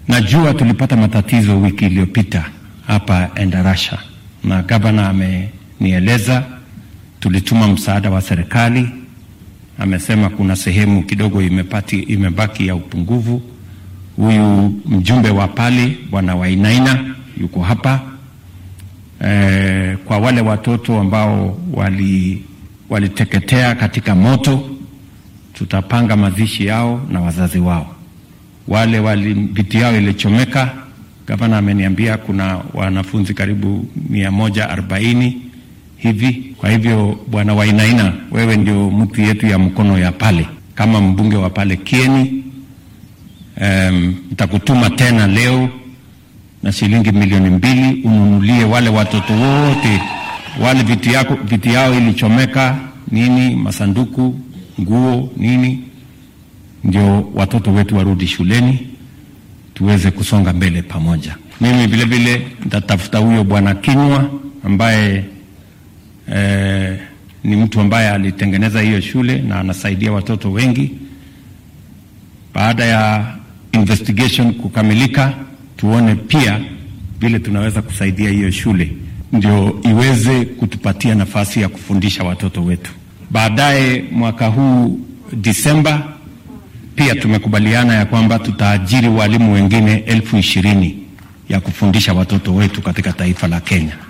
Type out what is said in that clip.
Najua tulipata matatizo wiki iliyopita hapa Endarasha, na gavana amenieleza, tulituma msaada wa serikali. Amesema kuna sehemu kidogo imepati, imebaki ya upungufu. Huyu mjumbe wa pale bwana Wainaina yuko hapa e, kwa wale watoto ambao wali waliteketea katika moto, tutapanga mazishi yao na wazazi wao. Wale wali viti yao ilichomeka, gavana ameniambia kuna wanafunzi karibu mia moja arobaini hivi. Kwa hivyo bwana Wainaina, wewe ndio mtu yetu ya mkono ya pale kama mbunge wa pale Kieni. Nitakutuma um, tena leo na shilingi milioni mbili ununulie wale watoto wote wale viti yako viti yao ilichomeka nini, masanduku, nguo, nini, ndio watoto wetu warudi shuleni tuweze kusonga mbele pamoja. Mimi vile vile nitatafuta huyo bwana Kinywa ambaye eh, ni mtu ambaye alitengeneza hiyo shule na anasaidia watoto wengi. Baada ya investigation kukamilika, tuone pia vile tunaweza kusaidia hiyo shule ndio iweze kutupatia nafasi ya kufundisha watoto wetu. Baadaye mwaka huu Disemba, pia tumekubaliana ya kwamba tutaajiri walimu wengine elfu ishirini ya kufundisha watoto wetu katika taifa la Kenya.